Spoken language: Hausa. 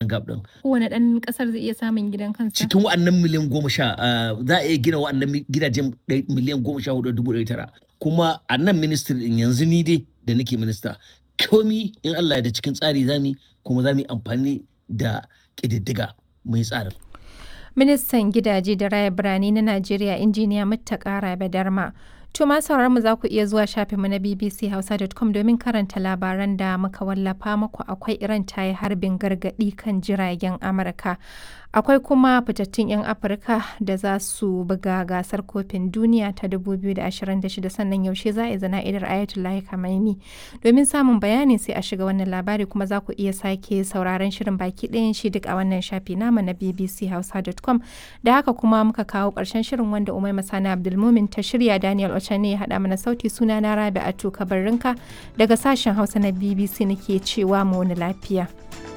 gap din Kowane ɗan ƙasar zai iya samun gidan kansa. cikin wa'annan miliyan goma sha ah, za a iya gina wa'annan mi- gidajen ɗai- miliyan goma sha hudu da dubu ɗari tara kuma a nan ministry din yanzu ni dai da nake minista komi in Allah ya da cikin tsari zami kuma za mu yi amfani da ƙididdiga mai tsarin Ministan gidaje da raya birane na Najeriya injiniya Muttaka Rabe Darma. To ma sauraron mu za ku iya zuwa shafinmu na bbchausa.com domin karanta labaran da muka wallafa muku akwai Iran ta yi harbin gargaɗi kan jiragen Amurka. Akwai kuma fitattun 'yan Afirka da za su buga gasar kofin duniya ta 2026 sannan yaushe za a yi zana'idar Ayatollah Khamenei. Domin samun bayani sai a shiga wannan labari kuma za ku iya sake sauraron shirin baki ɗayan shi duk a wannan shafi nama na bbchausa.com da haka kuma muka kawo ƙarshen shirin wanda Umai Masana Abdulmumin ta shirya Daniel Ochane ya haɗa mana sauti suna na Rabi Atu Kabarrinka daga sashen Hausa na BBC nake cewa mu wani lafiya.